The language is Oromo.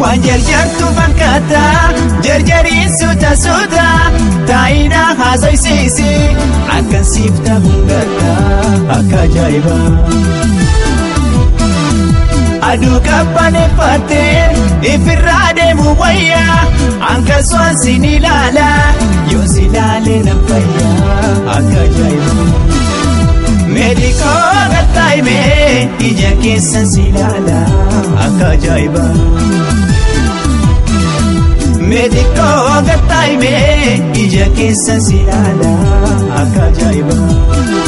waan jarjartu fakkaata jarjariin suuta suuta taa'ina haasaysiisi akkan siif ta'uun gadda akka ajaa'iba. aduu qabbaneeffattee ifirraa deemu wayyaa akkasumas sin ilaala yoo si ilaalee nan fayyaa akka ajaa'iba. Meedikoo gattaa'imee ija keessan si ilaala akka ajaa'iba. Meedikoo gattaa'imee ija keessan si ilaala akka ajaa'iba.